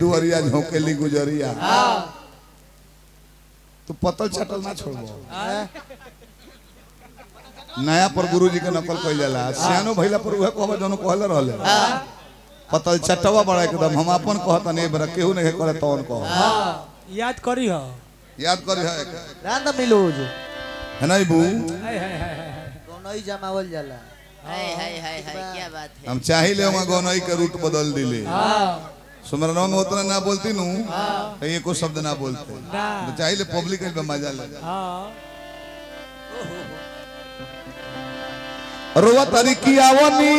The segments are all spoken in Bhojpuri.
दुआरिया झोंकेली गुजरिया तो पतल छटल ना छोड़बो नया पर गुरु जी के नकल कइल जाला सियानो भइला पर उहे कहबे जनो कहले रहले पतल छटवा बड़ा एकदम हम अपन कहत नहीं बरा केहू नहीं करे तौन कह याद करी हो याद करी है रांद मिलूज है नहीं बू दोनों ही जमावल जाला हाय हाय हाय हाय क्या बात है हम चाही ले वहाँ गौनई के रूट बदल दिले सुमरनवा में उतना ना बोलती नू तो ये कुछ शब्द ना बोलते ना। तो चाही ले पब्लिक में मजा ले हाँ रोवा तारी की आवनी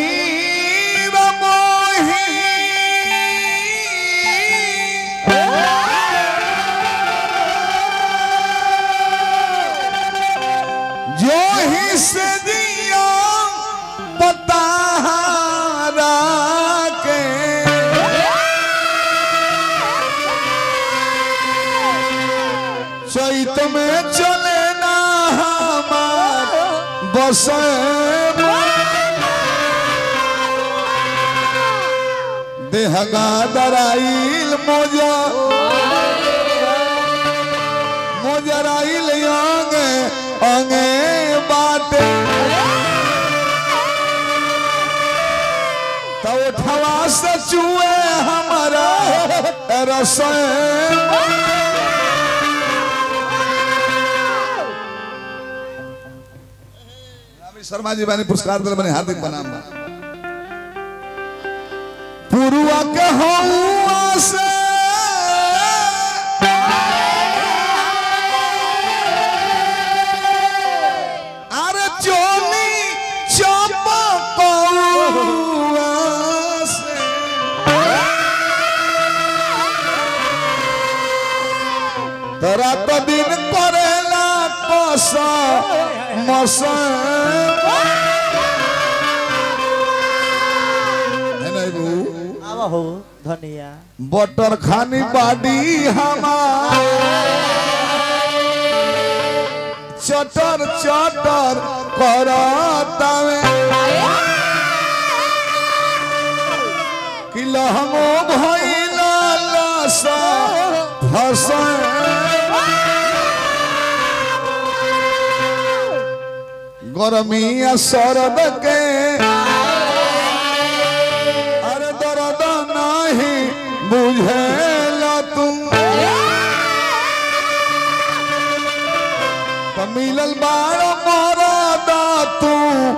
रमोही जो ही से दिया पता के चैत में चले ना हमार बस देहगा दराइल मोजा मोजराइल अंगे अंगे बाटे तो उठवा से चुए हमारा रसोई रामी शर्मा जी बानी पुरस्कार दिल बने हार्दिक प्रणाम बा पुरुआ के हौआ से अरे चोली चपा कौआ से तोरा तो दिन करेला कोसा मसा है नहीं बू आवा हो धनिया बटर खानी बाडी हमार चटर चटर करतावे कि लहमो भइला लसा हसा गरमिया सरद के अरे दर्द नहीं बुझेला तुम तो मिलल बार मरदा तू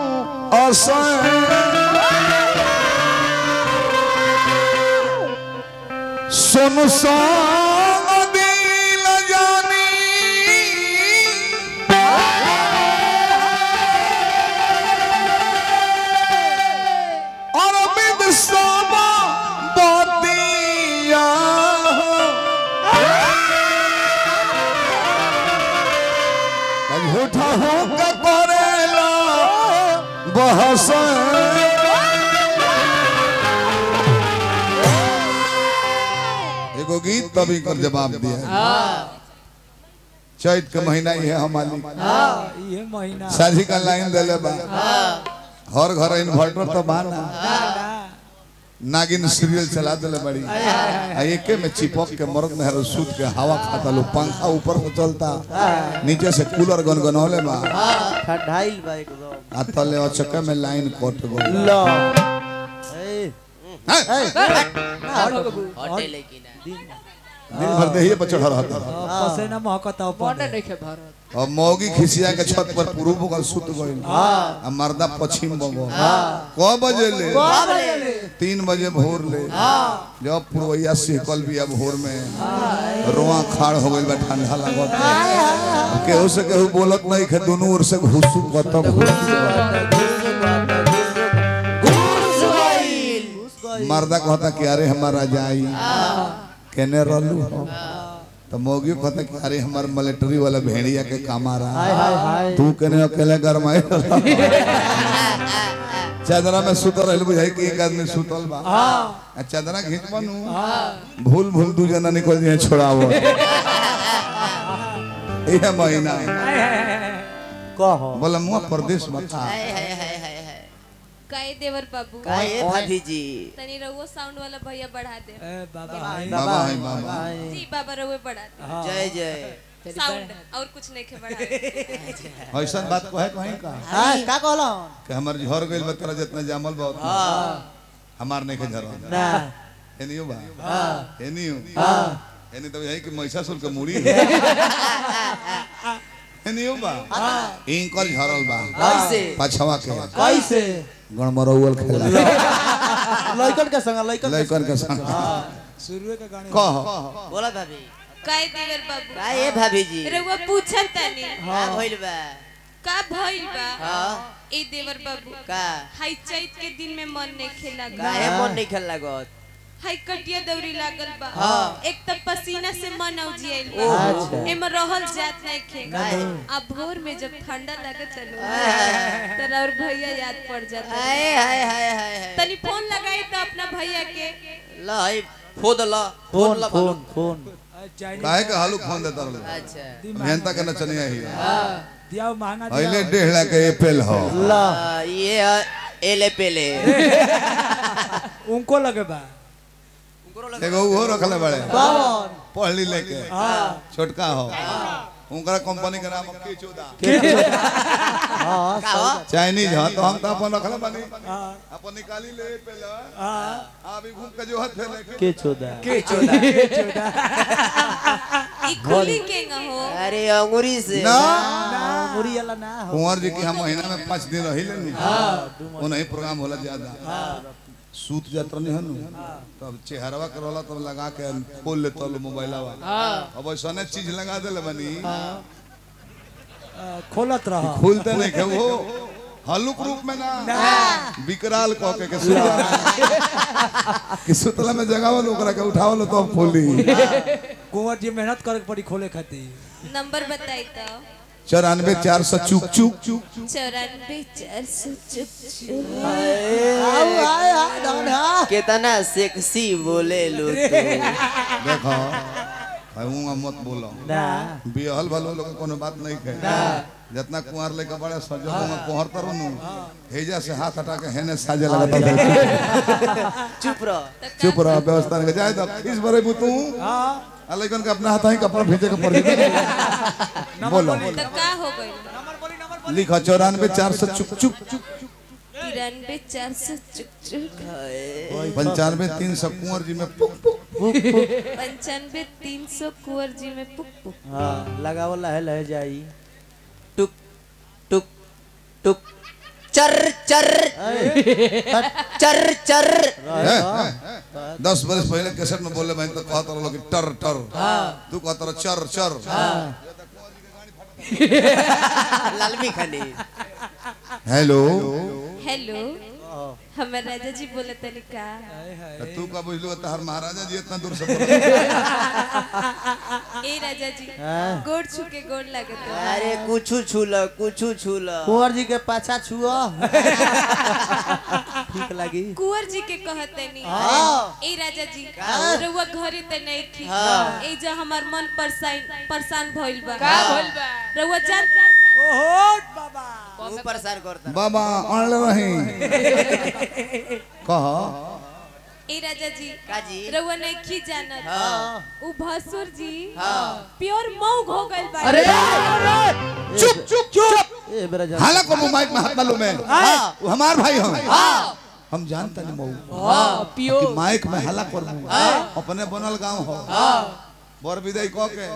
सुन संग दिल जानी अरविंद सोमा बतिया झूठा हो के करेला बहस एगो गीत तभी कर जवाब दिया चैत के महीना ही है हमारी हाँ ये महीना साझी का लाइन दिले बा हर घर इन्वर्टर तो बाना नागिन सीरियल चला दिले बड़ी आ एके में चिपक के मर्द में हर सूत के हवा खाता लो पंखा ऊपर में चलता नीचे से कूलर गनगनौले बा ठंडाइल बा एकदम आ तले अचके में लाइन कट गई लो ए हटे लेकिन दिन भर देहिए पर चढ़ा रहता पसेना महकता बने नहीं खे भारत और मौगी खिसिया के छत पर पूर्व बगल सुत गई आ मर्दा पश्चिम बगल क बजे ले तीन बजे भोर ले जब पुरवैया सिहकल बिया भोर में रोआ खाड़ हो गइल बा ठंडा लागत केहू से केहू बोलत नहीं खे दोनों ओर से घुसू खत्म मर्दा कहता कि अरे हमारा जाई केने रहलू हो तो मौगी कहता कि अरे हमार मिलिट्री वाला भेड़िया के काम आ रहा हाय हाय हाय तू केने अकेले गरमाए चादरा में सुतल रहल बुझाई कि एक आदमी सुतल बा आ चादरा खींच बनू भूल भूल दू जना निकल जाए छोड़ावो यह महीना कहो बोला मुआ प्रदेश बता हाय हाय हाय हाय हाय काहे देवर बाबू काहे भाभी जी तनी रउओ साउंड वाला भैया बढ़ा दे ए बाबा हाय बाबा है बाबा जी बाबा रउए बढ़ा दे हाँ। जय जय साउंड और कुछ नहीं के बढ़ा दे ऐसा बात को है कहीं का हां का कहलो कि हमर झर गइल बा तोरा जितना जामल बा उतना हमार नहीं के झर ना एनियो बा एनियो एनी तो यही कि महिषासुर के मुड़ी है एनियो बा इनकर झरल बा कैसे पछवा के कैसे गणमरौल खेला लइकन के संग लइकन के लइकन के संग शुरुए का गाने कह बोला भाभी काहे देवर बाबू काहे भाभी जी रउआ पूछत तनी का भइल बा का भइल बा हाँ ए देवर बाबू का हाई चैत के दिन में मन नहीं खेला काहे मन नहीं खेल लागत हाई कटिया दौरी लागल बा हाँ। एक तब पसीना से मन औजियाइल अच्छा। बा एमे रहल जात नहीं खेगा काहे? अब भोर में जब ठंडा लगे चलो तो और भैया याद पड़ जाता हाय हाय हाय हाय हाय तनी फोन लगाई तो अपना भैया के ल है फोन ल फोन ल फोन फोन चाइनीज काहे के हालू फोन देता रहो अच्छा मेहनता के नचनिया ही दिया महंगा पहले दिया डेढ़ लाख के एप्पल हो ला आ, ये है एले पेले उनको लगे बा एगो वो रखले बड़े कौन पढ़ली लेके हाँ छोटका हो उनका कंपनी के नाम किचुदा हां का हो चाइनीज हो तो हम तो अपन रखले बानी हाँ अपन निकाली ले पहले हाँ अभी घूम के जो हाथ फेले के के छोदा के चोदा के चोदा ई खुली के न हो अरे अंगूरी से ना मुरी वाला ना हो कुंवर जी की हम महीना में पाँच दिन रही लेनी उन्हीं प्रोग्राम होला ज्यादा सूत जाता नहीं हनु तब चेहरवा के रोला तब लगा के खोल ले तलो मोबाइलवा अब ऐसा चीज लगा देले बनी खोलत रहा खुलते नहीं के वो हलुक रूप में ना विकराल कह के के सुतला कि सुतला में जगावल ओकरा के उठावल तो अब खोली कुंवर जी मेहनत करे के पड़ी खोले खातिर नंबर बताई तो चौरानवे चार सौ चुक चुक चौरानवे चार सौ चुप आओ आए आ डॉन हा कितना सेक्सी बोले लो तू देखो हूँ मत बोलो ना बिहल भलो लोग कोनो बात नहीं कहे जितना कुंवर लेके बड़े सजो में कोहर तरो नु हेजा से हाथ हटा के हेने साजे लगता था चुप रह चुप रह व्यवस्था नहीं जाए तो किस बरे तू हाँ आ लेकिन के अपना हाथ ही कपड़ा भेजे के पड़ जाए बोलो तो का हो गई नंबर बोली नंबर बोली लिखो चौरानवे चार सौ चुक चुक तिरानवे चार सौ चुक चुक पंचानवे तीन सौ कुंवर जी में पुक पुक पंचानवे तीन सौ कुंवर जी में पुक पुक हां लगावल लहे लहे जाई टुक टुक टुक चर चर चर चर हैं? दस बरस पहले कैसेट में बोले मैं तो कहता रहो कि टर टर तू कहता रहो चर चर लालमी खानी हेलो हेलो हमर राजा जी बोले तनी का तू का बुझलो तहर महाराजा जी इतना दूर से बोल ए राजा जी हाँ। गोड़ छू के गोड़ लागत बा। अरे कुछ छूल कुछ छूल कुंवर जी के पाछा छुओ ठीक लगी कुंवर जी के कहतनी हाँ। ए राजा जी रउआ घरे त नहीं थी ए जो हमार मन परेशान परेशान भइल बा का भइल बा रउआ जान ओहो बाबा तू परेशान करता बाबा अनल रही कह ए राजा जी काजी रउआ नहीं खी जानत हाँ उ भसुर जी हाँ प्योर मऊ हो गइल बा चुप चुप चुप ए बेरा जा हाला को माइक में हाथ मालूम है वो हमार भाई हम हम जानता नहीं मऊ पियो कि माइक में हाला कर अपने बनल गांव हो बर विदाई कह के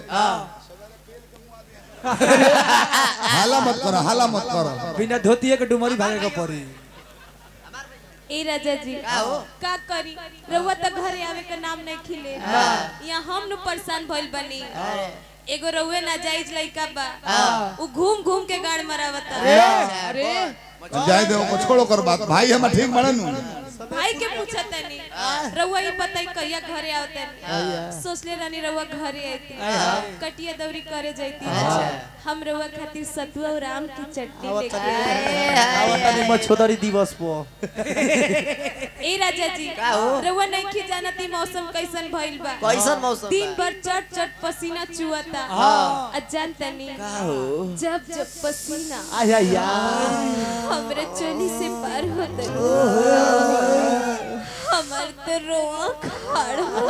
हाला मत करो हाला मत करो बिना धोतिए के डुमरी भागे के पड़ी ए राजा जी का करी रउआ त घरे आवे के नाम नहीं खिले यहाँ हम नु परेशान भइल बनी एगो रउए ना जाइज लइका बा उ घूम घूम के गाड़ मरावता अरे जाए दे को छोड़ो कर बात भाई हम ठीक बड़े नु भाई के पूछा तनी रउआ ही बताई कहिया घरे आवते सोचले रानी रउआ घरे आती कटिया दौरी करे जाती हम रउआ खातिर सतुआ और आम की चटनी लेके आए आवतानी मछोदरी दिवस पो ए राजा जी रउआ नहीं की जानती मौसम कैसन भइल बा कैसन मौसम बा? दिन भर चट चट पसीना चुअता आ जानतनी जब जब पसीना आया या हमरे चोली से पार होता हमार तो रोआ खाड़ हो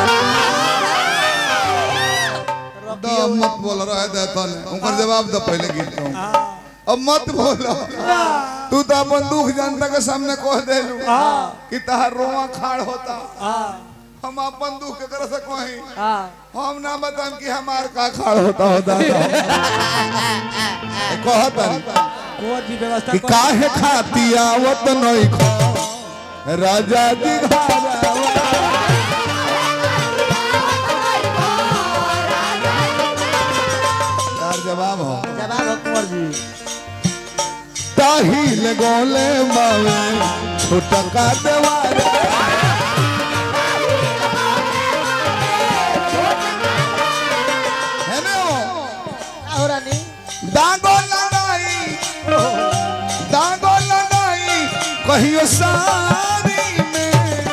दो मत बोल रहा है देता ने उनका जवाब दो पहले गीत को अब मत बोलो तू तो अपन दुख जनता के सामने कह दे लू कि तहार रोवा खाड़ होता हम अपन दुख के तरह से कहीं हम ना बताएं कि हमार का खाड़ होता होता कहता कुंवर जी व्यवस्था कि कर काहे खाती आवत नहीं खो राजा जी घरवा तार जवाब हो जवाब हो कुंवर जी ताहिल गोले मावे छुटका देवारे है ना वो? हो रानी दागो लगाई दागो लगाई कहियो सारी में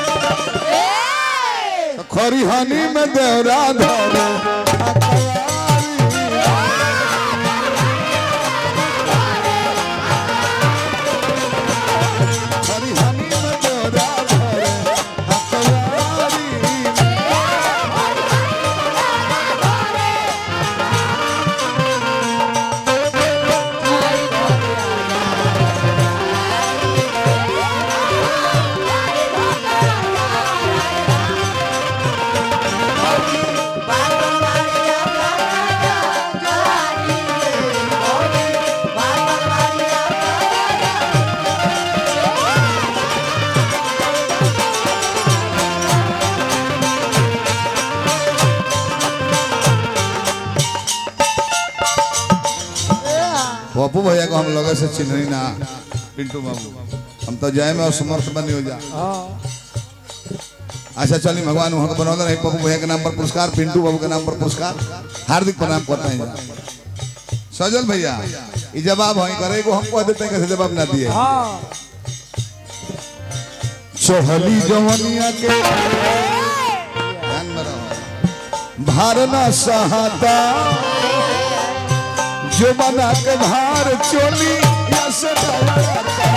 तो खरिहानी में देवरा धरो खरिहानी में देवरा धरो अकवारी में पप्पू भैया को हम लोग से चिन्हनी ना पिंटू बाबू हम तो जय में असमर्थ बनी हो जा अच्छा चलिए भगवान वहाँ को बनौला नहीं पप्पू भैया के नाम पर पुरस्कार पिंटू बाबू के नाम पर पुरस्कार हार्दिक प्रणाम करते हैं सजल भैया ये जवाब है करे को हम कह देते हैं कैसे जवाब ना दिए चोहली जवनिया के ध्यान में रहो। भारना सहाता जो बना के भार चोली या से डराता।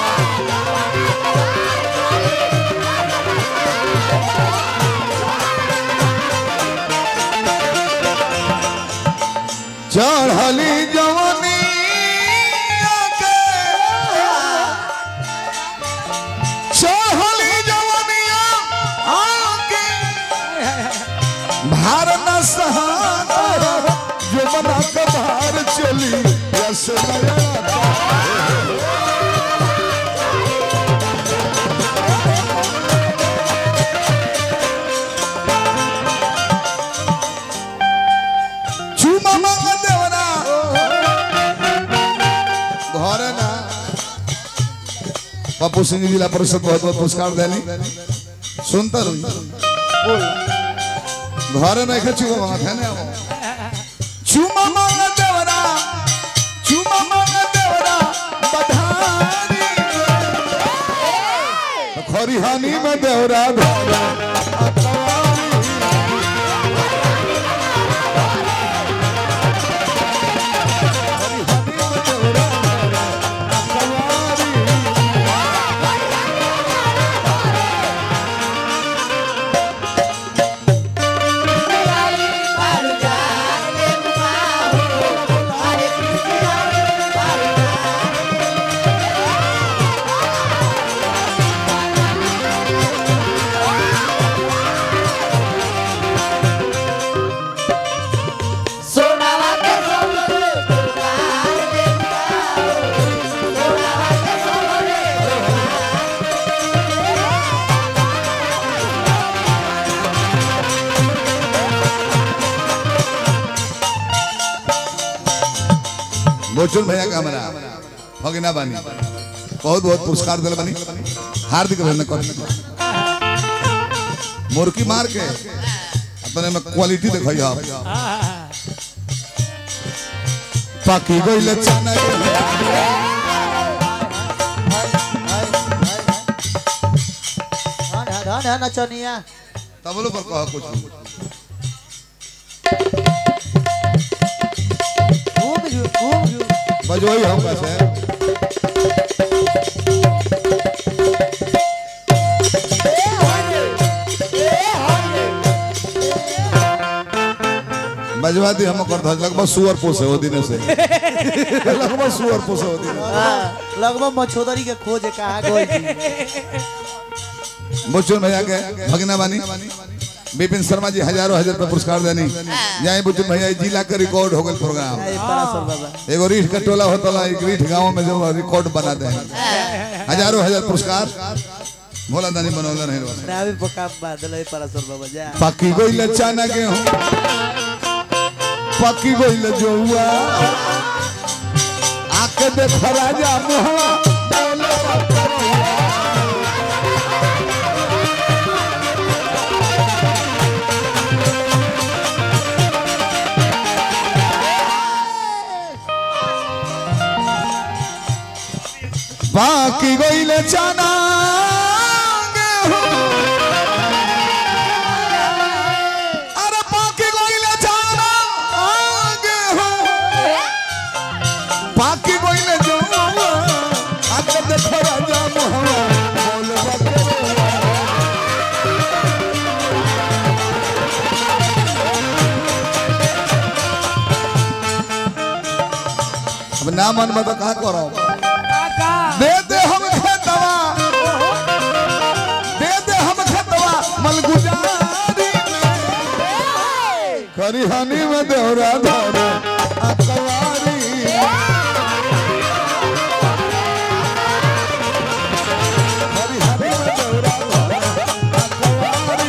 चढ़ली जवानी चढ़ली जवानिया आके भारत सहारा जो बना के भार चली यस नया चुमा मांगा देवना घरे ना पप्पू सिंह जिला परिषद बहुत बहुत पुरस्कार देनी सुनता रही घरे नहीं खे चुमा मांगा थे ना चुमा मांगा देवना चुमा मांगा देवना बधानी खरिहानी में देवरा धरा बोचुन भैया का हमारा भगिना बानी बहुत बहुत पुरस्कार दिल बनी हार्दिक अभिनंदन कर मुर्की मार के अपने में क्वालिटी दिखाई आप पाकी गइले चना धन है धन है नचनिया तबलो पर कह कुछ घूम जू घूम जू बजोई हम कैसे बजवा दी हम कर धज लगभग सुअर पोसे हो दिन से लगभग सुअर पोसे हो दिन हाँ, लगभग मछोदरी के खोज कहा गई बुचुन भैया के भगना बानी विपिन शर्मा जी हजारों हजार रुपया पुरस्कार देनी जाए बुचुन भैया ई जिला के रिकॉर्ड हो गए प्रोग्राम परासर बाबा एगो रीठ का टोला होता ला एक रीठ गांव में जो रिकॉर्ड बना दे हजारों हजार पुरस्कार भोला दानी बनौला नहीं रहा नावे पका बादल है परासर बाबा जा पकी गइल चना गेहूं पकी गइल जौआ आके देख राजा मोहवा बाकी गइल चना गेहूं अरे पाकी गइले जाना आगे हो पाकी गइले जाना आगे देखो राजा मोहवा बोल बकरे अब ना मन में तो कहा करो दे दे हम खेतवा दे दे हम खेतवा मलगुजारी में खरिहानी में देवरा धरे अकवारी खरिहानी में देवरा धरे अकवारी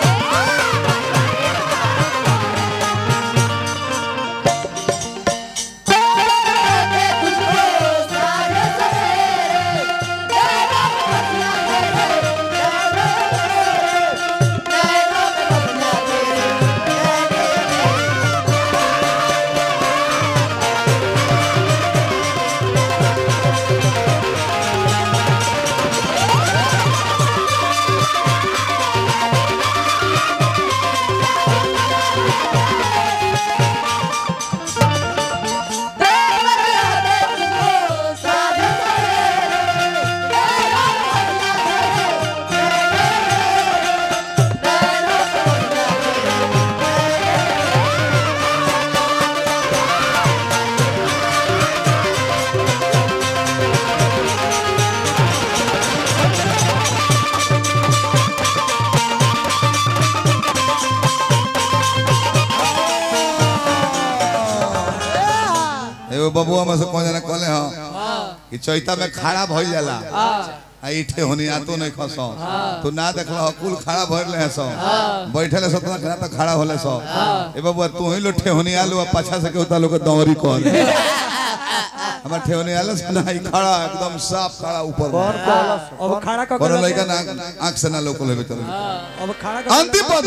एगो बबुआ में से कौन जना कहले हो कि चैता में खड़ा भइल जाला आ इठे होनी आतो नहीं खसो तू ना देखला हो कुल खड़ा भइल रहे सो बैठले सो तना खड़ा तो खड़ा होले सो ए बबुआ तू ही लोठे होनी आलू आ पाछा से के होता लोग दौरी कर हमर ठेवनी आलस ना ही खड़ा एकदम साफ खड़ा ऊपर कौन कहलस अब खड़ा कर कोनो लइका ना आंख से ना लोकल हेबे चले अब खड़ा कर अंतिम पद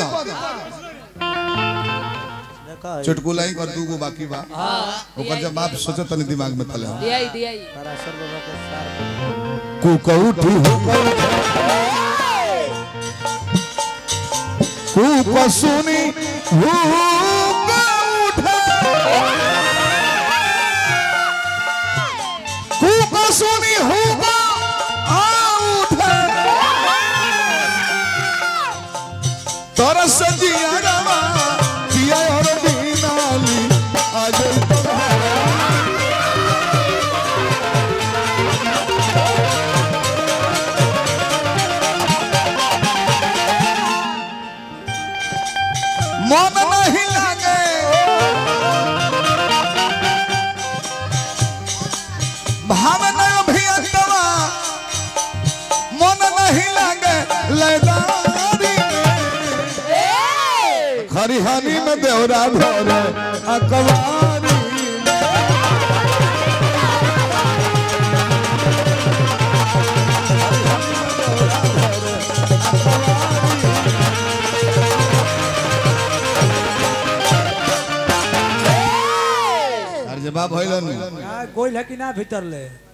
देखा चुटकुला ही कर दूगो बाकी बा ओकर जब बाप सोचो तनी दिमाग में तले हो दियाई दियाई परासर बाबा के सार कुकौठी होकर कुपसुनी हुक उठे कुपसुनी हुक आ उठे तरस जिया रवा जिया और दीनाली आज मन नहीं लागे भावना अभियंतवा मन नहीं लागे लैदारी खरिहानी में देवरा धरे अकवारी भइलन का गोइल है कि ना भीतर ले